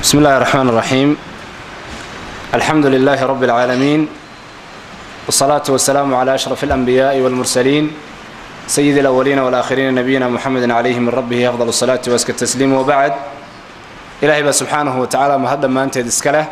بسم الله الرحمن الرحيم الحمد لله رب العالمين والصلاة والسلام على أشرف الأنبياء والمرسلين سيد الأولين والآخرين نبينا محمد عليه من ربه أفضل الصلاة وأزكى التسليم وبعد إلهي سبحانه وتعالى مهدا ما أنت دسكله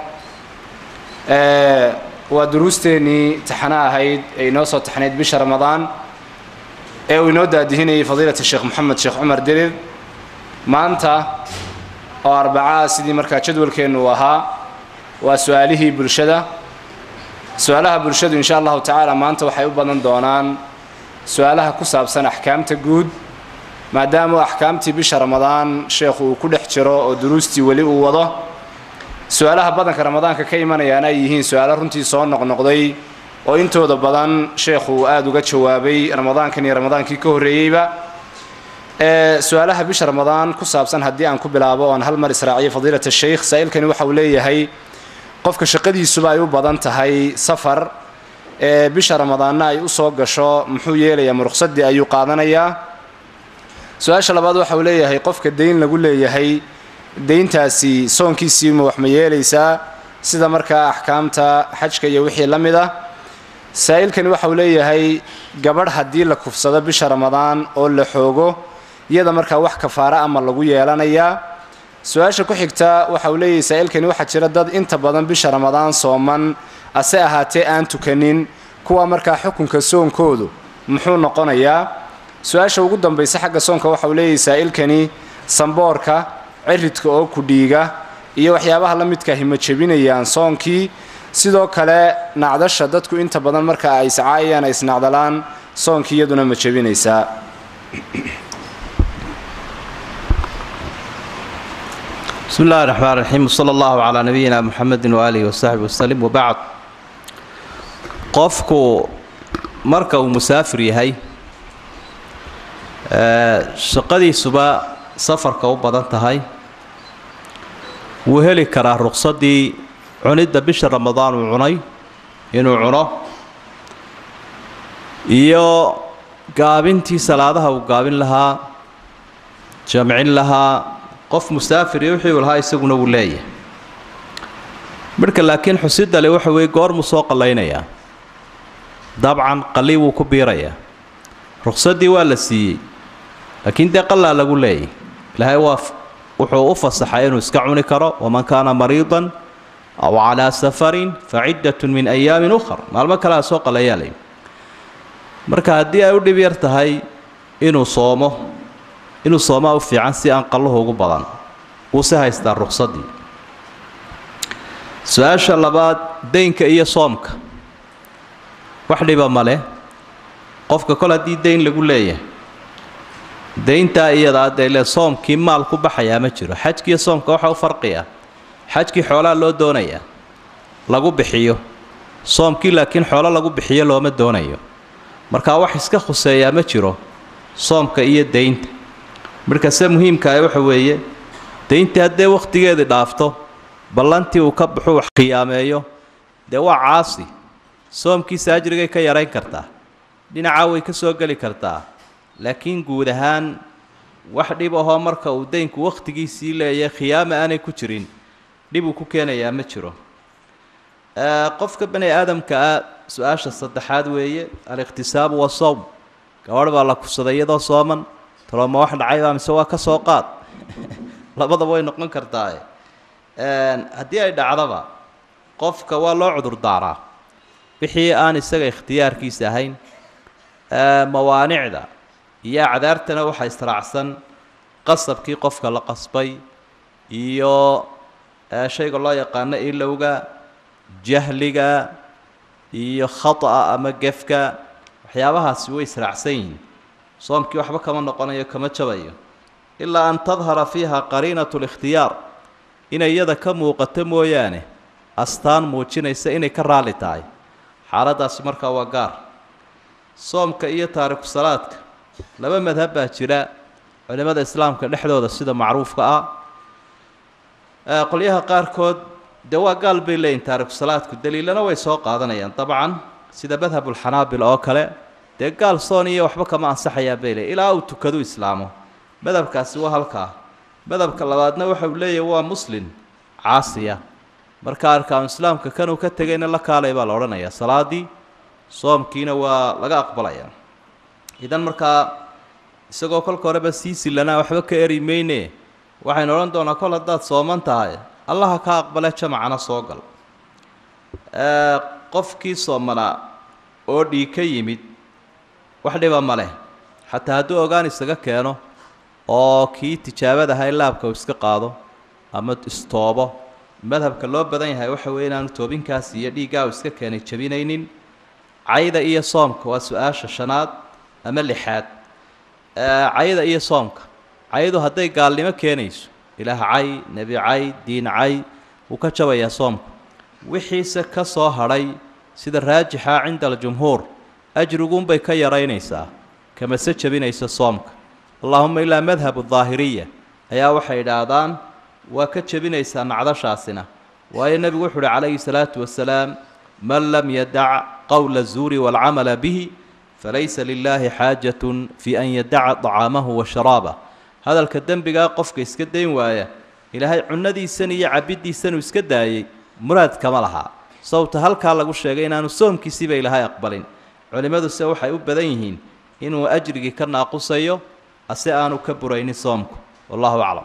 ودروستيني تحنا هيد أي نوصل تحنيت بش رمضان ee uu inoo daadihinayay fadiilata sheekh moxamed sheekh cumar dirir maanta oo arbacaa sidii markaa jadwalkeennu uu ahaa waa su-aalihii bulshada su-aalaha bulshadu insha allahu tacaala maanta waxay u badan doonaan su-aalaha ku saabsan axkaamta guud maadaama axkaamtii bisha ramadaan sheekhu uu ku dhex jiro oo duruustii weli uu wado su-aalaha badanka ramadaanka ka imanayaana ay yihiin su-aalo runtii soo noqnoqday oo intooda badan sheekhu uu aada uga jawaabay ramadaankan iyo ramadaankii ka horreeyeyba su-aalaha bisha ramadaan ku saabsan haddii aan ku bilaabo oan hal mar israaciyo fadiilat sheikh saa-ilkani waxa uu leeyahay qofka shaqadiisuba ay u badan tahay safar ee bisha ramadaanna ay usoo gasho muxuu yeelayaa muruqsadii ayuu qaadanayaa su-aasha labaad waxa uu leeyahay qofka dayn lagu leeyahay dayntaasi soonkiisii ma wax ma yeelaysaa sida markaa axkaamta xajka iyo wixii la mid ah saa-ilkani waxa uu leeyahay gabadh haddii la kufsado bisha ramadaan oo la xoogo iyada markaa wax kafaara ama lagu yeelanayaa su-aasha ku xigta waxa uu leeyahay saa-ilkani waxaa jira dad inta badan bisha ramadaan sooman ase ahaatee aan tukanin kuwa markaa xukunka soonkoodu muxuu noqonayaa su-aasha ugu dambaysa xagga soonka waxa uu leeyahay saa-ilkani samboorka ciridka oo ku dhiiga iyo waxyaabaha la midkaahi ma jebinayaan soonkii sidoo kale nacdasha dadku inta badan marka ay iscaayayaan ay isnacdalaan soonkii iyaduna ma jebinaysaa بسم الله الرحمن الرحيم وصلى الله على نبينا محمد وآله وصحبه وسلم وبعد qofku marka uu musaafir yahay shaqadiisuba safarka u badan tahay wuu heli karaa ruqsadii cunidda bisha ramadaan uu cunay inuu cuno iyo gaabintii salaadaha uu gaabin lahaa jamcin lahaa qof musaafir iyo wixii uu lahaa isaguna wuu leeyahay midhka laakiin xusidale waxa weeye goormuu soo qallaynayaa dabcan qalli wuu ku biirayaa ruqsaddii waa la siiyey laakiin dee qallaa lagu leeyahy ilaahay waa wuxuu u fasaxay inuu iska cuni karo waman kaana mariidan aw calaa safarin fa ciddatun min ayaamin ukhar maalmo kalea soo qalayaa layi marka haddii ay u dhib yar tahay inuu soomo inuu soomaa u fiican si aan qalluhu ugu badan wuuse haystaa ruqsaddii su-aasha labaad deynka iyo soomka wax dhiba male qofka kol haddii deyn lagu leeyahay deyntaa iyadaa dee le soomkii maal ku baxayaa ma jiro xajkiiyo soomka waxa u farqiya xajkii xoolaa loo doonayaa lagu bixiyo soomkii laakiin xoolo lagu bixiyo looma doonayo markaa wax iska khuseeyaa ma jiro soomka iyo deynta markase muhiimkaah waxa weeye deyntii haddee wakhtigeedii dhaafto ballantii uu ka baxu wax khiyaameeyo dee waa caasi soomkiisa ajrigay ka yarayn kartaa dhinacaa way ka soo geli kartaa laakiin guud ahaan wax dhib ahoo marka uu deynku wakhtigiisii leeyahay khiyaama aanay ku jirin dhib uu ku keenayaa ma jiro qofka bani aadamka ah su-aasha saddexaad weeye alikhtisaabu wasawm gabadh baa la kufsaday iyadoo sooman talooma wax dhacaybaa mise waa ka soo qaad labadaba way noqon kartaa haddii ay dhacdaba qofka waa loo cudur daaraa wixii aan isaga ikhtiyaarkiisa ahayn mawaanicda iyo acdaartana waxaa israacsan qasabkii qofka la qasbay iyo shayga loo yaqaano ilowga jahliga iyo khata'a ama gefka waxyaabahaasi way israacsan yihiin soomkii waxba kama noqonayo kama jabayo ilaa an tadhara fiiha qariinatu likhtiyaar inay iyada ka muuqato mooyaane astaan muujinaysa inay ka raalli tahay xaaladdaasi markaa waa gaar soomka iyo taariku salaadka laba madhab baa jira culimmada islaamka dhexdooda sida macruufka ah qolyaha qaarkood dee waa gaal bay leeyihin taariku salaadku daliilana way soo qaadanayaan dabcan sida madhabulxanaabil oo kale dee gaal soon iyo waxba kama ansaxayaa bay leeyiin ilaa uu tukadu islaamo madhabkaasi waa halkaa madhabka labaadna waxa uu leeyahay waa muslin caasiya marka arkaanu islaamka kanuu ka tegayna la kaalay baa la odhanayaa salaadii soomkiina waa laga aqbalaya idan markaa isagoo kolka horeba sii silanaa waxba ka eri mayne waxaynu odhan doonaa kol haddaad sooman tahay allaha ka aqbale jamacana soo gal qofkii soomanaa oo dhiig ka yimid wax dhiba ma leh xataa hadduu ogaan isaga keeno oo kii tijaabadaha in laabka uu iska qaado ama istoobo madhabka loo badan yahay waxa weeye inaanu toobinkaas iyo dhiiggaa uu iska keenay jabinaynin cayda iyo soomka waa su-aasha shanaad ama lixaad cayda iyo soomka caydu hadday gaalnimo keenayso ilaah cay nebi cay diin cay wuu ka jabayaa soomka wixiise ka soo hadhay sida raajixa cinda aljumhuur ajriguunbay ka yaraynaysaa kamase jabinaysa soomka allaahuma ilaa madhabu daahiriya ayaa waxay idhaahdaan waa ka jebinaysaa nacdashaasina waayo nebigu wuxu uhi calayhi salaatu wasalaam man lam yadac qowla zuuri waalcamala bihi falaysa lilaahi xaajatun fii an yadaca طacaamahu wa sharaabah hadalka dembigaa qofka iska dayn waaya ilaahay cunadiisan iyo cabiddiisanuu iska daayey muraad kama lahaa sababta halkaa lagu sheegay inaanu soomkiisiiba ilaahay aqbalin culimmaduse waxay u badan yihiin inuu ajrigii ka naaqusayo ase aanu ka buraynin soomku wallahu aclam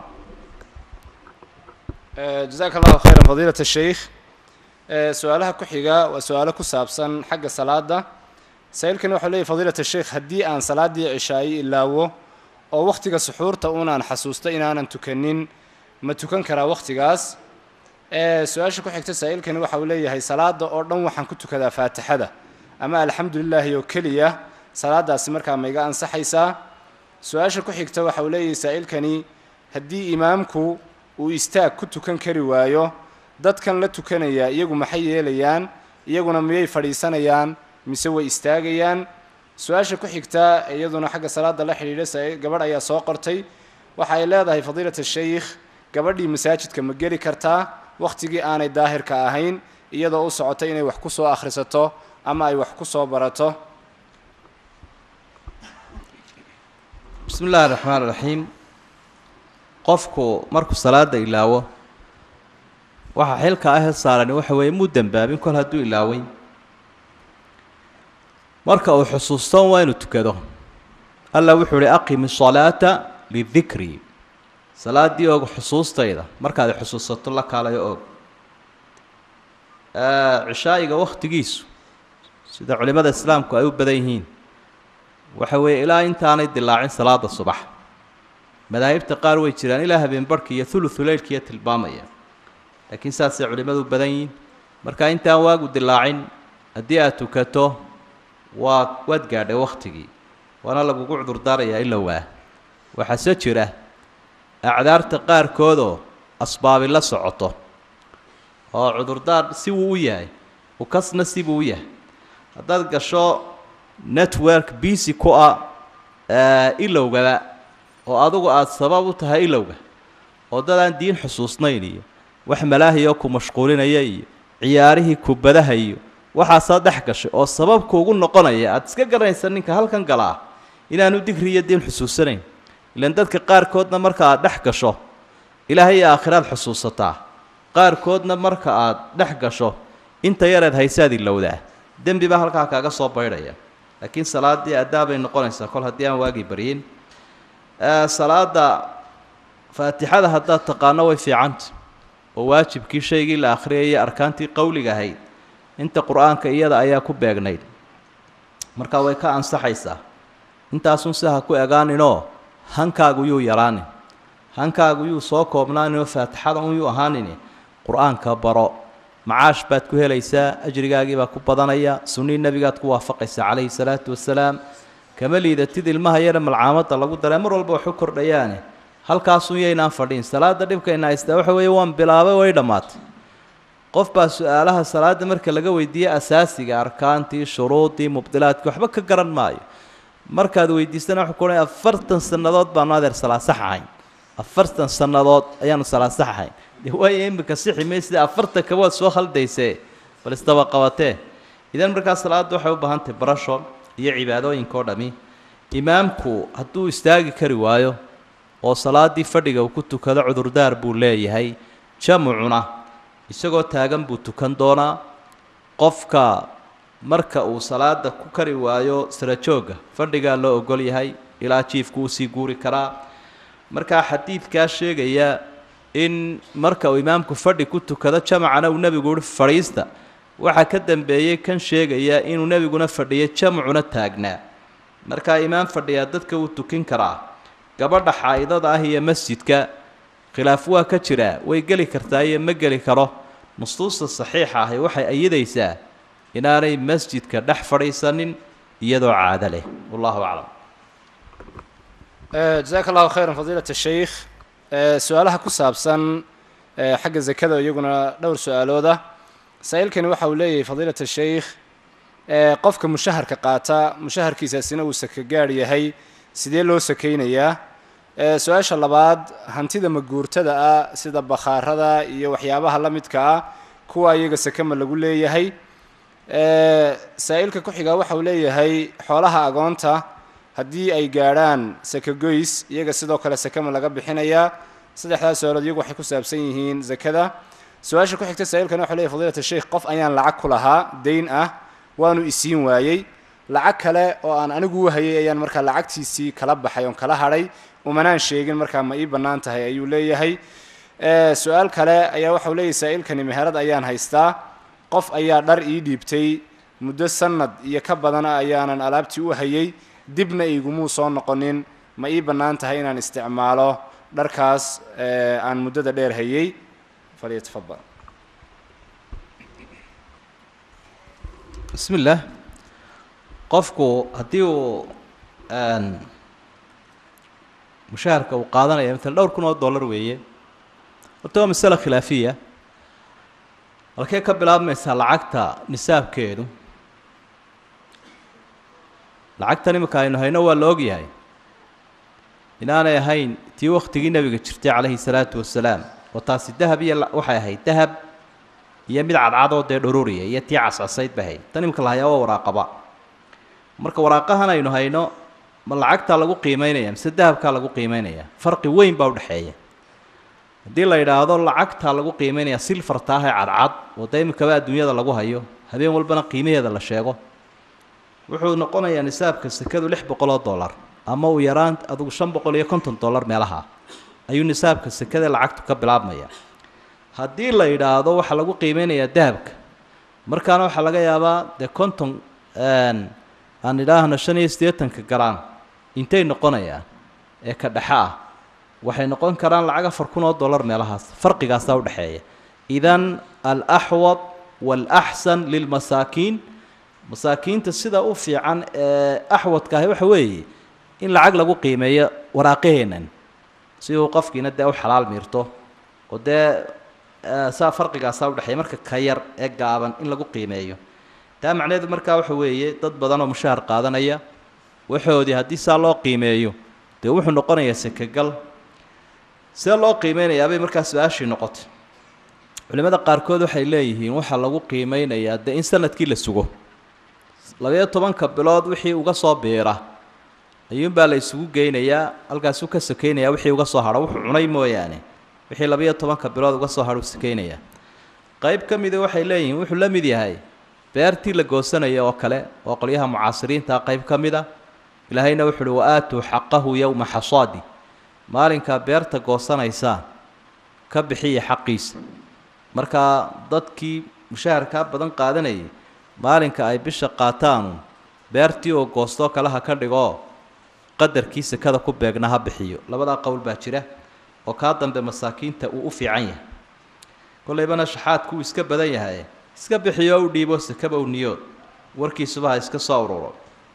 jazaaka allahu khayran fadiilat sheikh su-aalaha ku xiga waa su-aalo ku saabsan xagga salaada saa-iilkani waxau leeyahy fadiilat sheikh haddii aan salaaddii cishaayi ilaawo oo wakhtiga suxuurta unaan xasuusto inaanan tukanin ma tukan karaa wakhtigaas su-aasha ku xigta saa-iilkani waxa uu leeyahay salaada oo dhan waxaan ku tukadaa faatixada ama alxamdu lilaahi oo keliya salaadaasi markaa ma iga ansaxaysaa su-aasha ku xigta waxa uu leeyahay saa-iilkani haddii imaamku uu istaag ku tukan kari waayo dadkan la tukanaya iyagu maxay yeelayaan iyaguna miyay fadhiisanayaan mise way istaagayaan su-aasha ku xigta iyaduna xagga salaada la xidhiidha gabadh ayaa soo qortay waxa ay leedahay fadiilat sheikh gabadhii masaajidka ma geli kartaa wakhtigii aanay daahirka ahayn iyadoo u socotay inay wax ku soo akhrisato ama ay wax ku soo barato bismi illaahi raxmaan raxiim qofku markuu salaada ilaawo waxaa xilka ahee saarani waxa weeye muu dembaabin kol hadduu ilaaway marka uu xusuusto waa inuu tukado alla wuxuu uhi aqimi salaata lidikri salaaddii og xusuustayda markaad xusuusato la kaalayo og cishaa'iga wakhtigiisu sida culimmada islaamku ay u badan yihiin waxa weeye ilaa intaanay dilaacin salaada subax madaahibta qaar way jiraan ilaa habeenbarhka iyo thuluthu leylkiiyo tilmaamaya laakiin saasay culimmadu u badan yihiin marka intaan waagu dilaacin haddii aad tukato waa waad gaadhay wakhtigii waana lagugu cudurdaarayaa ila waa waxaase jira acdaarta qaarkoodoo asbaabi la socoto oo cudurdaar si wuu u yahay ukasna sibuu u yahay haddaad gasho network busy ku ah ilowgaba oo adugu aada sabab u tahay ilowga oo dad aan diin xusuusnayn iyo wax malaahiyoo ku mashquulinaya iyo ciyaarihii kubadaha iyo waxaasaa dhex gashay oo sababku ugu noqonaya aada iska garanaysa ninka halkan galaa inaanu digri iyo diin xusuusanayn ilan dadka qaarkoodna marka aad dhex gasho ilaahay iyo aakhiraad xusuusataa qaarkoodna marka aad dhex gasho inta yareed haysaad ilowdaa dembi baa halkaa kaaga soo baydhaya laakiin salaaddii addaabay noqonaysaa kol haddii aan waagii baryin salaada faatixada haddaad taqaano way fiicanta oo waajibkii shaygii la akhriyayay arkaantii qowliga ahayd inta qur-aanka iyada ayaa ku beegnayd marka way ka ansaxaysaa intaasun si ha ku egaaninoo hankaagu yuu yaraanin hankaagu yuu soo koobnaaninoo faatixada un yuu ahaanin qur-aanka baro macaash baad ku helaysaa ajrigaagii baa ku badanaya sunnii nebigaad ku waafaqaysaa calayhi salaatu wasalaam kama liidatid ilmaha yara malcaamadda lagu daray mar walba waxu kordhayaane halkaasun yaynaan fadhiin salaada dhibkayna haystaa waxa weeye waan bilaabay way dhammaatay qof baa su-aalaha salaada marka laga weydiiye asaasiga arkaantii shuruudii mubdilaadkii waxba ka garan maayo markaad weydiisana wuxuu kuohanaya afartan sannadood baanu adeer salaasax ahayn afartan sannadood ayaanu salaasax ahayn dee waayo imika sixi may sida afartan kabood soo khaldaysee bal isdaba qabatee idan markaa salaadda waxay u baahan tahay barasho iyo cibaadooyinka oo dhami imaamku hadduu istaagi kari waayo oo salaaddii fadhiga uu ku tukado cudurdaar buu leeyahay jamcuna isagoo taagan buu tukan doonaa qofka marka uu salaada ku kari waayo sarajoogga fadhigaa loo ogol yahay ilaa jiifku uu sii guuri karaa markaa xadiidkaa sheegaya in marka uu imaamku fadhi ku tukado jamacana uu nebigu uhi fadhiista waxaa ka dambeeyey kan sheegaya inuu nebiguna fadhiyo jamcuna taagnaa markaa imaam fadhiyaa dadka wuu tukin karaa gabadha xaa'idada ah iyo masjidka khilaaf waa ka jiraa way geli kartaa iyo ma geli karo nusuusta saxiixa ahi waxay ayidaysaa inaanay masjidka dhex fadhiisanin iyadoo caado leh wallahu aclam jazaaka allahu khayran fadiilat sheikh su-aalaha ku saabsan xagga zakada iyaguna dhowr su-aalooda saa-iilkani waxa uu leeyahay fadiilat sheikh qofka mushaharka qaata mushaharkiisaasina uu saka gaadh yahay sidee loo sakaynayaa su-aasha labaad hantida maguurtada ah sida bakhaarada iyo waxyaabaha la midka ah kuwa iyaga sakama lagu leeyahay saa-iilka ku-xigaa waxa uu leeyahay xoolaha agoonta haddii ay gaadhaan sakagoys iyaga sidoo kale sakama laga bixinayaa saddexdaas su-aalood iyagu waxay ku saabsan yihiin zakada su-aasha ku xigta saa-iilkani waxau leeyahy fadiilat sheikh qof ayaan lacag ku lahaa dayn ah waanu isiin waayey lacag kale oo aan anigu u hayay ayaan markaa lacagtiisii kala baxay oon kala hadhay umanaan sheegin markaa ma ii bannaan tahay ayuu leeyahay su-aal kale ayaa waxau leeyahay saa-iilkani meherad ayaan haystaa qof ayaa dhar ii dhiibtay muddo sanad iyo ka badana ayaanan alaabtii u hayay dibna igumuu soo noqonin ma ii bannaan tahay inaan isticmaalo dharkaas aan muddada dheer hayay falyatafadal bismi illaah qofku haddii uu mushaharka uu qaadanaya maala dhowr kun oo dollar weeye horta waa masale khilaafiya halkee ka bilaabmaysaa lacagta nisaabkeedu lacagtan iminka aynu hayno waa la ogyahay inaanay ahayn tii waktigii nebiga jirtay calayhi salaatu wasalaam oo taasi dahab iyo waxay ahayd dahab iyo mid cadcadoo dee dhururiya iyo tii cascasayd bay ahayd tan iminka la hayaa waa waraaqaba marka waraaqahan aynu hayno ma lacagtaa lagu qiimeynaya mise dahabkaa lagu qiimeynaya farqi weyn baa udhexeeya haddii la yidhaahdo lacagtaa lagu qiimeynaya silfarta ah ee cadcad oo dee iminkaba adduunyada lagu hayo habeen walbana qiimaheeda la sheego wuxuu noqonayaa nisaabka sekadu lix boqol oo dollar ama uu yaraan adugu shan boqol iyo konton dollar meelaha ayuu nisaabka sekada lacagtu ka bilaabmaya haddii la yidhaahdo waxaa lagu qiimeynayaa dahabka markaana waxaa laga yaabaa dee konton aan idhaahno shan iyo siddeetanka garaan intay noqonayaan ee ka dhexe ah waxay noqon karaan lacag afar kun oo dollar meelahaas farqigaasaa udhexeeya idan alaxwad waalaxsan lilmasaakiin masaakiinta sida u fiican ee axwadka ahi waxa weeye in lacag lagu qiimeeyo waraaqaheennan si uu qofkiina dee u xalaal miirto oo dee saa farqigaasaa udhexeeya marka ka yar ee gaaban in lagu qiimeeyo taa macnaheedu markaa waxa weeye dad badan oo mushahar qaadanaya waxoodii haddii saa loo qiimeeyo dee wuxuu noqonayaa sekagal see loo qiimeynayaabay markaa su-aashii noqotay culimmada qaarkood waxay leeyihiin waxaa lagu qiimeynayaa dee in sanadkii la sugo labayo tobanka bilood wixii uga soo biira ayuunbaa la isugu geynayaa halkaasuu ka sakeynayaa wixii uga soo hadho wuxuu cunay mooyaane wixii labayo tobanka bilood uga soo hadho u sakeynayaa qayb ka mida waxay leeyihiin wuxuu la mid yahay beertii la goosanaya oo kale oo qolyaha mucaasiriinta qayb ka mid a ilaahayna wuxu uhi wa-aatuu xaqahu yowma xasaadi maalinkaa beerta goosanaysaan ka bixiya xaqiisa markaa dadkii mushaharkaa badan qaadanayay maalinka ay bisha qaataanu beertii oo goostoo kale ha ka dhigoo qadarkii sekada ku beegna ha bixiyo labadaa qowl baa jira oo kaa dambe masaakiinta uu u fiican yahay kollaybana shaxaadku uu iska badan yahay iska bixiyo u dhiibo sekaba u niyood warkiisuba ha iska soo ururo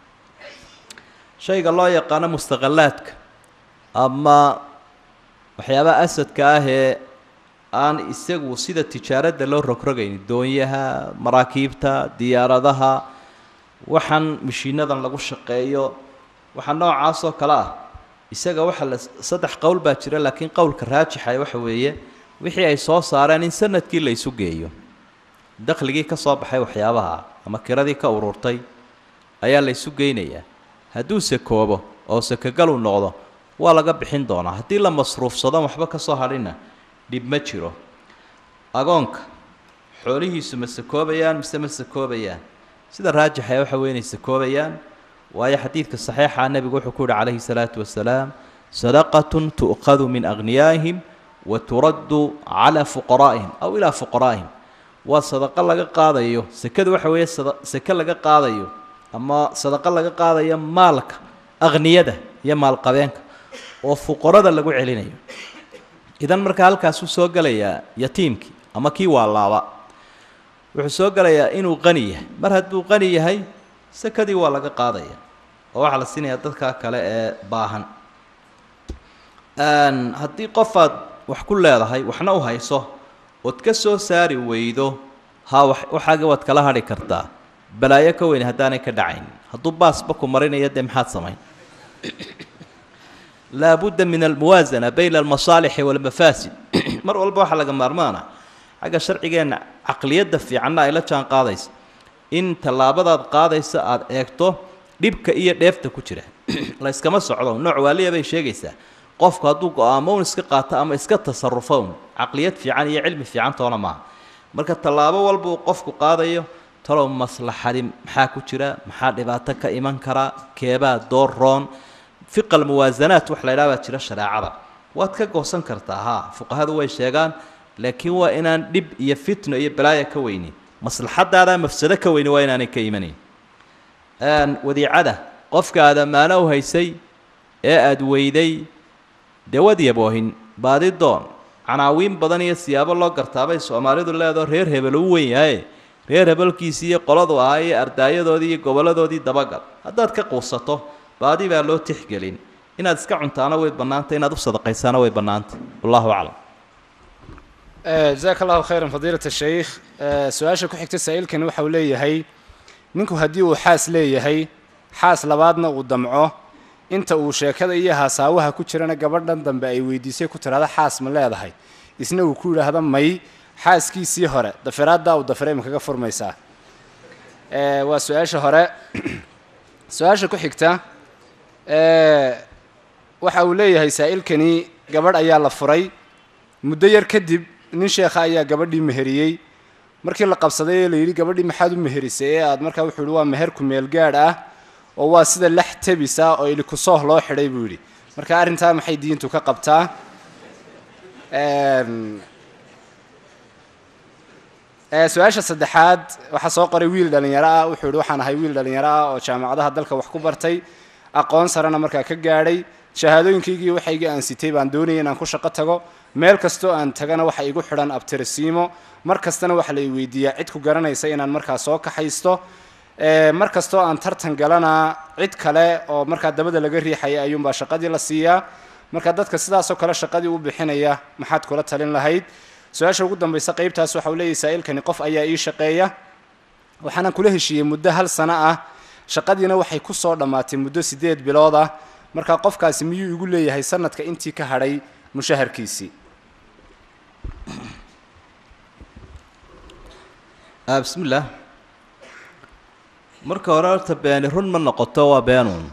shayga loo yaqaano mustaqalaadka ama waxyaabaha asadka ah ee aan isagu sida tijaaradda loo rogrogayn doonyaha maraakiibta diyaaradaha waxaan mashiinadan lagu shaqeeyo waxa noocaasoo kale ah isaga waxa la saddex qowl baa jira laakiin qowlka raajixa waxa weeye wixii ay soo saareen in sanadkii la isu geeyo dakhligii ka soo baxay waxyaabaha ama kiradii ka ururtay ayaa la isu geynayaa hadduu sakoobo oo sakagalu noqdo waa laga bixin doonaa haddii la masruufsado waxba ka soo hadhina dhib ma jiro agoonka xoolihiisu ma sakoobayaan mise ma sakoobayaan sida raajixa waxa wey inay sakoobayaan waayo xadiidka saxiixa nebigu wuxuu ku yihi calayhi salaatu wasalaam sadaqatun tu'khadu min aghniyaa'ihim wa turaddu calaa fuqaraa'ihim aw ilaa fuqaraa'ihim waa sadaqo laga qaadayo sekada waxa weeye sada seke laga qaadayo ama sadaqo laga qaadayo maalka akhniyada iyo maalqabeenka oo fuqarada lagu celinayo idan markaa halkaasuu soo gelayaa yatiimkii ama kii waalaaba wuxuu soo gelayaa inuu qani yahay mar hadduu qani yahay sekadii waa laga qaadaya oo waxaa la siinayaa dadka kale ee baahan haddii qofaad wax ku leedahay waxna u hayso ood ka soo saari weydo ha wa waxaaga waad kala hadhi kartaa balaayo ka weyn haddaanay ka dhacayn hadduu baasba ku marinayo dee maxaad samayn laa budda min almuwaasana bayna almasaalixi waalmafaasid mar walba waxaa laga maarmaana xagga sharcigeenna caqliyadda fiicanna ay la jaan qaadaysa in tallaabadaad qaadaysa aada eegto dhibka iyo dheefta ku jira layskama socdo nooc waaliya bay sheegaysaa qofku hadduu go-aamo un iska qaato ama iska tasarufo un caqliyad fiican iyo cilmi fiican toona maaha marka tallaabo walba uu qofku qaadayo talow maslaxadi maxaa ku jira maxaa dhibaato ka iman karaa keebaa door roon fiqal muwaasanaat wax la ydhaha baa jira shareecada waad ka goosan kartaa haa fuqahadu way sheegaan laakiin waa inaan dhib iyo fitno iyo balaaya ka weynin maslaxadaada mafsado ka weyni waa inaanay ka imanayn wadiicada qofka aad ammaano u haysay ee aada weyday dee wad yaboohin baadi doon canaawiin badan iyo siyaabo loo gartaabay soomaalidu leedao reer hebel u weyn yahaye reer hebelkiisii iyo qoladu ahaa iyo ardaayadoodii iyo goboladoodii dabagal haddaad ka quusato baadi baa loo tixgelin inaad iska cuntaana way bannaantay inaad u sadaqaysaana way bannaantay wallahu aclam jazaaka allahu khayran fadiilat shaykh su-aasha ku xigta saa-iilkani waxa uu leeyahay ninku haddii uu xaas leeyahay xaas labaadna uu damco inta uu sheekada iyo haasaawaha ku jirana gabadhan dambe ay weydiisay ku tidhahda xaas ma leedahay isna uu ku yidhaahda may xaaskiisii hore dafiraaddaa uu dafiray ma kaga furmaysaa waa su-aasha hore su-aasha ku xigta waxa uu leeyahay saa-ilkani gabadh ayaa la furay muddo yar kadib nin sheekha ayaa gabadhii meheriyey markii la qabsaday ee la yidhi gabadhii maxaad u meherisay ee aad markaa wuxuu yihi waa meher ku meel gaadh ah oo waa sida lex tebisa oo ilikusooh loo xidhay buu yidhi marka arrintaa maxay diintu ka qabtaa su-aasha saddexaad waxaa soo qoray wiil dhallinyaro ah wuxuu yihi waxaan ahay wiil dhallinyaro ah oo jaamacadaha dalka wax ku bartay aqoon sarena markaa ka gaadhay shahaadooyinkaygii waxaygii aan sitay baan doonayay inaan ku shaqo tago meel kastoo aan tagana waxa igu xidhan abtirisiimo mar kastana waxa la i weydiiyaa cid ku garanaysa inaan markaa soo kaxaysto mar kastoo aan tartan galana cid kale oo markaa dabada laga riixaya ayuunbaa shaqadii la siiyaa marka dadka sidaasoo kale shaqadii u bixinaya maxaad kula talin lahayd su-aasha ugu dambaysa qeybtaas waxa uu leeyahy saa-ilkani qof ayaa ii shaqeeya waxaana kula heshiiyey muddo hal sano ah shaqadiina waxay ku soo dhammaatay muddo siddeed bilood ah marka qofkaasi miyuu igu leeyahay sanadka intii ka hadhay mushaharkiisii bismi illaah marka hore horta beeni run ma noqoto waa beenuun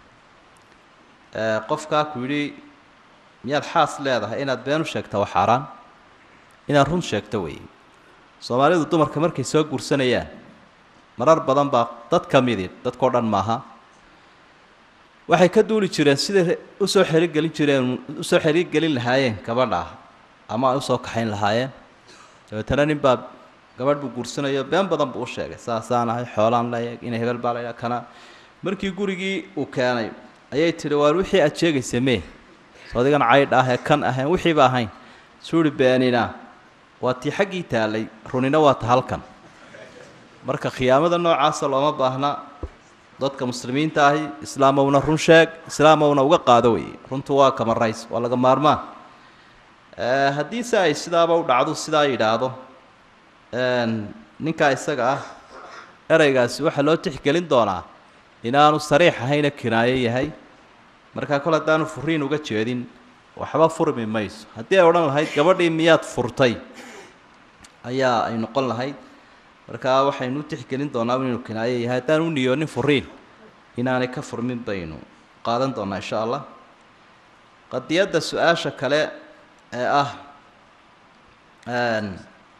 qofkaa ku yidhi miyaad xaas leedahay inaad been u sheegta waa xaaraan inaad run sheegto weeye soomaalidu dumarka markay soo guursanayaan marar badan baa dad ka midi dadkao dhan maaha waxay ka duuli jireen siday usoo xerigelin jireen usoo xerigelin lahaayeen gabadha ama ay usoo kaxayn lahaayeen dabeetana nin baa gabadh buu guursanayo been badan buu u sheegay saasaan ahay xoolaan leeyahay ina hebel baa laydhaha kana markii gurigii uu keenay ayay tidhi waar wixii aad sheegaysa mee soo adigan caydh ah ee kan ahayn wixiiba ahayn suu ihi beenina waa tii xaggii taalay runina waa ta halkan marka khiyaamada noocaasa looma baahna dadka muslimiinta ahi islaamowna run sheeg islaamowna uga qaado weeye runtu waa kama rays waa laga maarmaan haddii se ay sidaaba u dhacdo sidaa yidhaahdo ninkaa isaga ah ereygaasi waxaa loo tixgelin doonaa inaanu sariix ahayna kinaayo yahay markaa kol haddaanu furiin uga jeedin waxba furmi mayso haddii ay odhan lahayd gabadhii miyaad furtay ayaa ay noqon lahayd markaa waxaynu u tixgelin doonaa inuu kinaayo yahay haddaan u niyoonin furiin inaanay ka furmin baynu qaadan doonaa insha allah qadiyadda su-aasha kale ee ah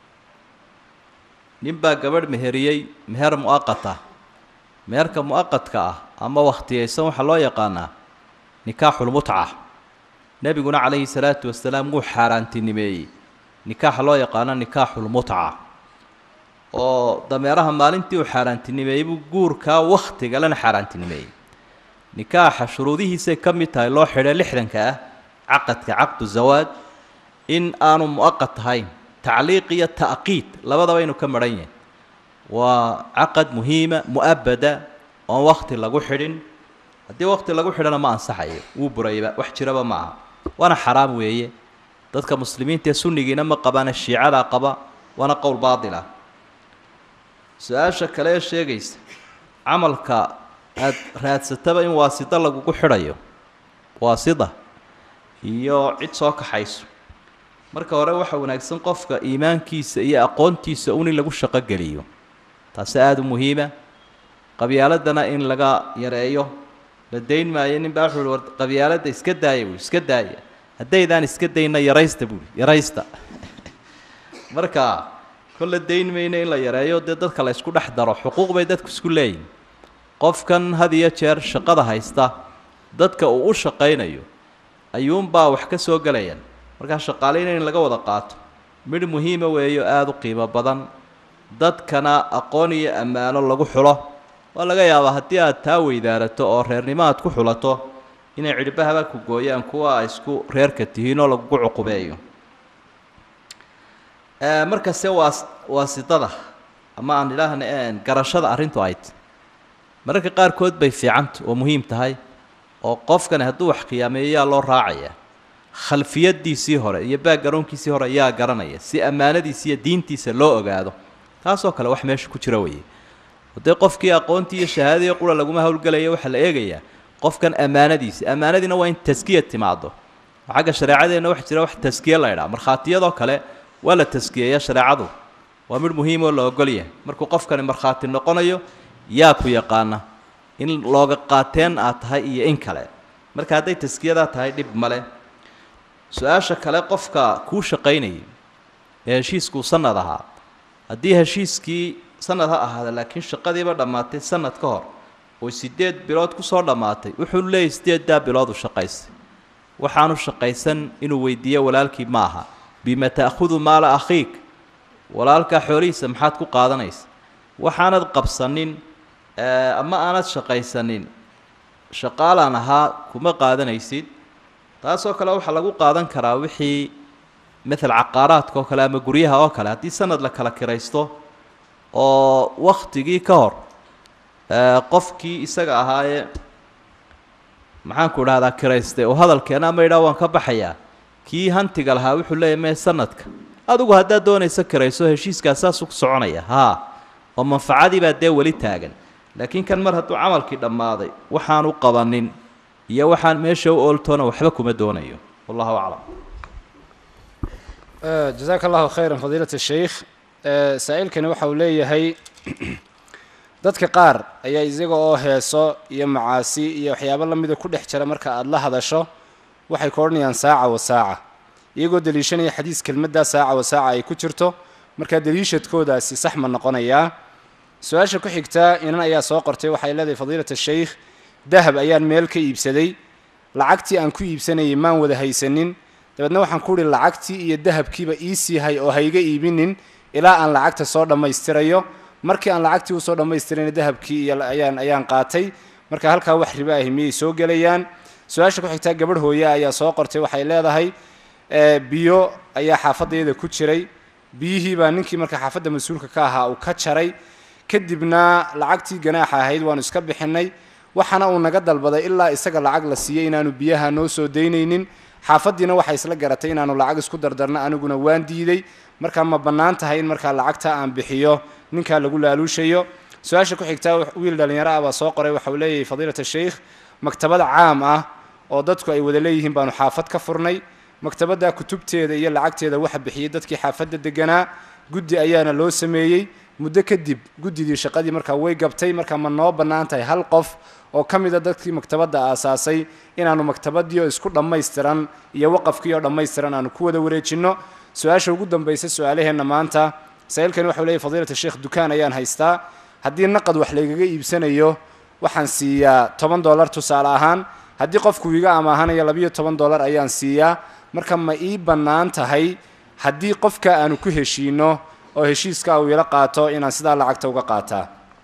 ninbaa gabadh meheriyey meher mu'aqat ah meherka mu'aqadka ah ama wakhtiyaysan waxaa loo yaqaanaa nikaaxulmutca nebiguna calayhi salaatu wasalaam wuu xaaraantinimeeyey nikaaxa loo yaqaano nikaaxulmutca oo dameeraha maalintii uu xaaraantinimeeyey buu guurkaa wakhtigalena xaaraantinimeeyey nikaaxa shuruudihiisay ka mid tahay loo xidhay lixdanka ah caqadka caqdu zawaaj in aanu mu'aqad tahayn tacliiq iyo ta'qiid labadaba inuu ka maran yahay waa caqad muhiima mu'abada oon wakti lagu xidhin haddii wakti lagu xidhana ma ansaxayo wuu burayba wax jiraba ma aha waana xaraam weeye dadka muslimiinta ee sunnigiina ma qabaana shiicadaa qaba waana qowl baatil ah su-aasha kale ee sheegaysa camalka aada raadsataba in waasida lagugu xidhayo waasida iyo cid soo kaxayso marka hore waxa wanaagsan qofka iimaankiisa iyo aqoontiisa un in lagu shaqogeliyo taasi aada u muhiima qabyaaladana in laga yareeyo la dayn maayo nin baa wuxuu uhi war qabyaaladda iska daaya buui iska daaya haddaydaan iska dayna yaraysta buui yaraysta marka kolle dayn mayna in la yareeyo dee dadka la ysku dhex daro xuquuq bay dadku isku leeyihin qofkan had iyo jeer shaqada haysta dadka uu u shaqaynayo ayuunbaa wax ka soo gelayaan markaa shaqaaleyna in laga wada qaato midh muhiima weeyo aada u qiimo badan dadkana aqoon iyo ammaano lagu xulo waa laga yaabaa haddii aad taa weydaarato oo reernimo aad ku xulato inay cidhibahaba ku gooyaan kuwa ay isku reerka tihiin oo lagugu cuqubeeyo markase waa waasidada ama aan idhaahna garashada arrintu ay t mararka qaarkood bay fiicanta oo muhiim tahay oo qofkani hadduu wax khiyaameeyo yaa loo raacaya khalfiyadiisii hore iyo baagaroonkiisii hore yaa garanaya si ammaanadiisa iyo diintiisa loo ogaado taasoo kale wax meesha ku jira weeye dee qofkii aqoontii iyo shahaadadii qura laguma howlgelaya waxaa la eegayaa qofkan ammaanadiisa ammaanadiina waa in taskiya timaado xagga shareecadeenna waxa jira wax taskiye la ydhaha markhaatiyadoo kale waa la taskiyeeya shareecadu waa midh muhiim oo la ogol yahay markuu qofkani markhaati noqonayo yaa ku yaqaana in looga qaateen aad tahay iyo in kale marka hadday taskiyadaa tahay dhib male su-aasha kale qofka kuu shaqaynayay ee heshiiskuu sanad ahaa haddii heshiiskii sanad ha ahaada laakiin shaqadiiba dhammaatay sanad ka hor oo sideed bilood kusoo dhammaatay wuxuu leeyahy sideeddaa bilood u shaqaystay waxaanu shaqaysan inuu weydiiyo walaalkii ma aha bima ta'khudu maala akhiik walaalkaa xoolihiisa maxaad ku qaadanaysa waxaanad qabsanin ama aanad shaqaysanin shaqaalaan ahaa kuma qaadanaysid taasoo kale waxaa lagu qaadan karaa wixii matal caqaaraadka oo kale ama guryaha oo kale haddii sanad la kala kiraysto oo waktigii ka hor qofkii isaga ahaayee maxaanku idhahdaa kiraystay oo hadalkeena ama idhaa waan ka baxayaa kii hantiga lahaa wuxuu leeyahy mee sanadka adigu haddaad doonaysa kirayso heshiiskaas saasuu ku soconaya haa oo manfacadii baa dee weli taagan laakiin kan mar hadduu camalkii dhammaaday waxaanu qabanin iyo waxaan meesha u ooltoona waxba kuma doonayo wallahu aclam jazaaka allahu khayran fadiilat sheikh saa-iilkani waxa uu leeyahay dadka qaar ayaa isaga oo heeso iyo macaasi iyo waxyaabo lamida ku dhex jira marka aada la hadasho waxay ka odhanayaan saaca wa saaca iyagoo deliishanaya xadiis kelmaddaa saaca wa saaca ay ku jirto markaa deliishadkoodaasi sax ma noqonayaa su-aasha ku xigtaa inan ayaa soo qortay waxay leedahay fadiilat sheikh dahab ayaan meel ka iibsaday lacagtii aan ku iibsanayay maan wada haysanin dabeedna waxaan ku uhi lacagtii iyo dahabkiiba iisii hay oo hayga iibinin ilaa aan lacagta soo dhammaystirayo markii aan lacagtii usoo dhammaystirayna dahabkii iyo ayaan ayaan qaatay marka halkaa wax ribo ahi miyay soo gelayaan su-aasha ku xigtaa gabadh hooye ayaa soo qortay waxay leedahay biyo ayaa xaafadayada ku jiray biyihii baa ninkii marka xaafadda mas-uulka ka ahaa uu ka jaray kadibna lacagtii ganaaxa ahayd waanu iska bixinay waxaana uu naga dalbaday ilaa isaga lacag la siiyey inaanu biyaha noo soo daynaynin xaafaddiina waxay isla garatay inaanu lacag isku dardarno aniguna waan diiday markaa ma bannaan tahay in markaa lacagta aan bixiyo ninkaa lagu laaluushayo su-aasha ku xigtaa wiil dhallinyaro ah baa soo qoray waxa uu leeyahay fadiilat sheikh maktabad caam ah oo dadku ay wada leeyihiin baanu xaafad ka furnay maktabadda kutubteeda iyo lacagteeda waxa bixiyey dadkii xaafadda deganaa guddi ayaana loo sameeyey muddo kadib guddidii shaqadii markaa way gabtay markaa ma noo bannaan tahay hal qof oo ka mida dadkii maktabadda aasaasay inaanu maktabadii oo isku dhammaystiran iyo waqafkii oo dhammaystiran aanu ku wada wareejinno su-aasha ugu dambaysa su-aalaheenna maanta masaa'ilkani waxau leeyahy fadiilat sheekh dukaan ayaan haystaa haddii naqad wax laygaga iibsanayo waxaan siiyaa toban dollar tusaale ahaan haddii qofku iga amaahanayo labiyo toban dollar ayaan siiyaa marka ma ii bannaan tahay haddii qofka aanu ku heshiino oo heshiiska uu ila qaato inaan sidaa lacagta uga qaataa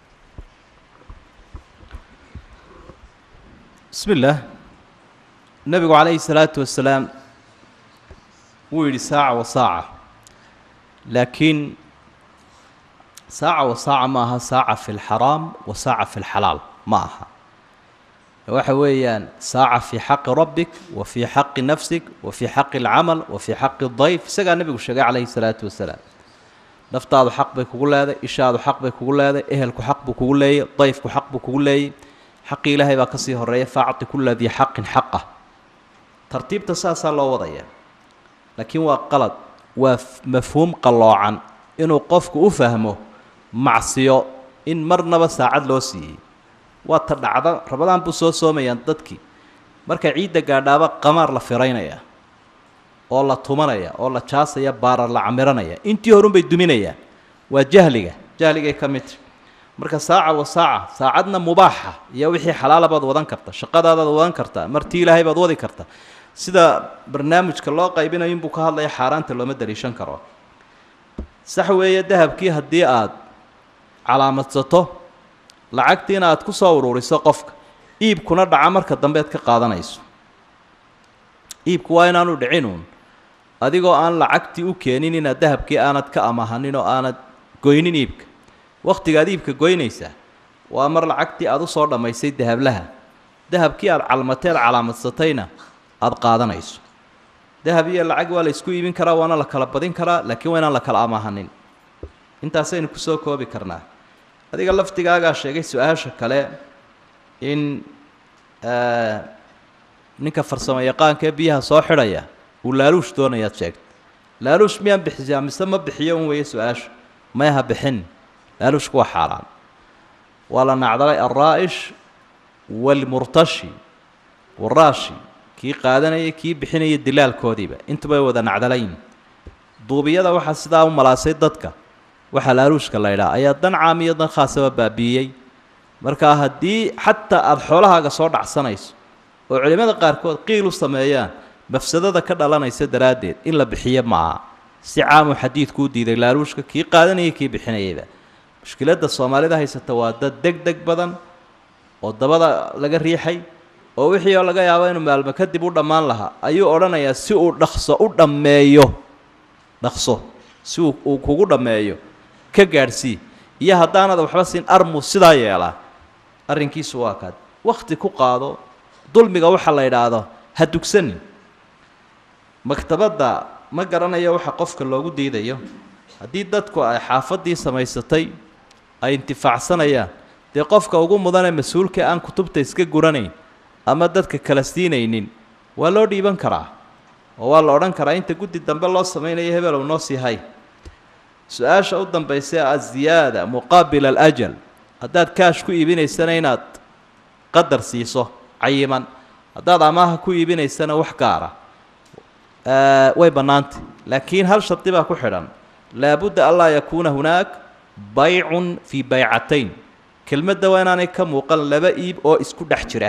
bismi illaah nebigu calayhi salaatu wasalaam wuu yidhi saaca wa saaca laakiin saaca wa saaca ma aha saaca fi lxaraam wa saaca fi lxalaal ma aha waxa weeyaan saaca fii xaqi rabbik wa fii xaqi nafsik wa fii xaqi alcamal wa fii xaqi dayf isagaa nebigu sheegay calayhi salaatu wasalaam naftaadu xaq bay kugu leeday ishaadu xaq bay kugu leeday ehelku xaq buu kugu leeyay dayfku xaq buu kugu leeyay xaqii ilaahay baa ka sii horeeya faacti kula dii xaqin xaqah tartiibta saasaa loo wadaya laakiin waa qalad waa mafhuum qalloocan inuu qofku u fahmo macsiyo in marnaba saacad loo siiyey waa ta dhacda rabadaan buu soo soomayaan dadkii marka ciidda gaadhaaba qamaar la firaynaya oo la tumanaya oo la jaasaya baarar la camiranaya intii horunbay duminayaan waa jahliga jahligay ka midta marka saaca wa saaca saacadna mubaaxa iyo wixii xalaala baad wadan karta shaqadaadaad wadan kartaa martii ilaahay baad wadi karta sida barnaamijka loo qaybinayo inbuu ka hadlaya xaaraanta looma daliishan karo sax weeye dahabkii haddii aad calaamadsato lacagtiina aad ku soo ururiso qofka iibkuna dhaca marka dambeed ka qaadanayso iibku waa inaanu dhicinuun adigoo aan lacagtii u keenin inaad dahabkii aanad ka amahanin oo aanad goynin iibka wakhtigaad iibka goynaysaa waa mar lacagtii aad u soo dhammaysay dahablaha dahabkii aad calmateed calaamadsatayna aada qaadanayso dahab iyo lacag waa la isku iibin karaa waana la kala badin karaa laakiin waa inaan la kala amahanin intaasaynu kusoo koobi karnaa adiga laftigaagaa sheegay su-aasha kale in ninka farsamo yaqaanka ee biyaha soo xidhaya uu laaluush doonayaad sheegtay laaluush miyaan bixisaa mise ma bixiyo un weeye su-aasha mayaha bixin laaluushku waa xaaraan waa la nacdalay alraa'ish waalmurtashi waraashi kii qaadanaya kii bixinaya dilaalkoodiiba intubay wada nacdalayn duubiyada waxaa sidaa u malaasay dadka waxaa laaluushka la ydhaha ayaa dan caam iyo dan khaasaba baabiiyey markaa haddii xataa aada xoolahaaga soo dhacsanayso oo culimmada qaarkood qiil u sameeyaan mafsadada ka dhalanaysa daraaddeed in la bixiyo maaha si caamuu xadiidku u diiday laaluushka kii qaadanayay kii bixinayayba mushkiladda soomaalida haysata waa dad deg deg badan oo dabada laga riixay oo wixii oo laga yaabo inuu maalmo kadib u dhammaan lahaa ayuu odhanayaa si uu dhaqso u dhammeeyo dhaqso si uu uu kugu dhammeeyo ka gaadhsii iyo haddaanad waxba siin armu sidaa yeelaa arrinkiisu waa kaad wakhti ku qaado dulmiga waxa la idhaahdo ha dugsanin maktabadda ma garanayo waxa qofka loogu diidayo haddii dadku ay xaafaddii samaysatay ay intifaacsanayaan dee qofka ugu mudanee mas-uulka aan kutubta iska guranayn ama dadka kala siinaynin waa loo dhiiban karaa oo waa la odhan karaa inta guddi dambe loo samaynayo hebel uu noo sii hay su-aasha u dambaysa ee aziyaada muqaabila alajal haddaad kaash ku iibinaysana inaad qadar siiso cayiman haddaad amaaha ku iibinaysana wax gaara way bannaantay laakiin hal shardi baa ku xidhan laabudda anlaa yakuuna hunaak baycun fii baycatayn kelmadda waa inaanay ka muuqan laba iib oo isku dhex jira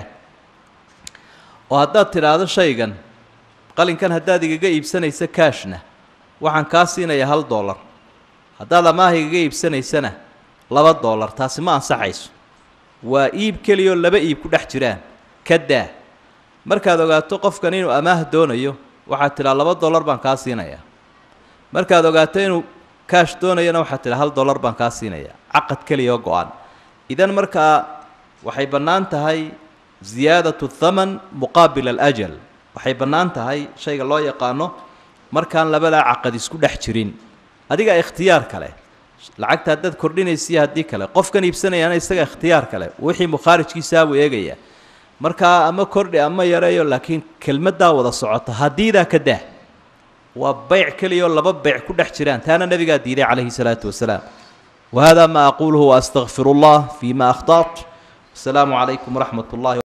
oo haddaad tidhaahdo shaygan qalinkan haddaad igaga iibsanaysa kaashna waxaan kaa siinayaa hal dollar haddaad amaaha igaga iibsanaysana laba dollar taasi ma ansaxayso waa iib keliyoo laba iib ku dhex jiraan ka daa markaad ogaato qofkan inuu amaah doonayo waxaad tidhaa laba dollar baan kaa siinayaa markaad ogaato inuu kaash doonayana waxaad tidhaa hal dollar baan kaa siinayaa caqad keliyaoo go-an idan markaa waxay bannaan tahay ziyaadatu thaman muqaabil alajal waxay bannaan tahay shayga loo yaqaano markaan labadaa caqad isku dhex jirin adiga ikhtiyaar kale lacagta haddaad kordhinaysiyo haddii kale qofkan iibsanayaana isaga ikhtiyaar kale wixii mukhaarijkiisaabuu eegaya markaa ama kordhi ama yareeyo laakiin kelmaddaa wada socota haddiidaa ka daa waa bayc keliyaoo laba bayc ku dhex jiraan taana nebigaa diiday calayhi salaatu wasalaam wahada ma aquluhu waastaqfiru allah fi ma akhtaat wasalaamu calaykum waraxmat ullahi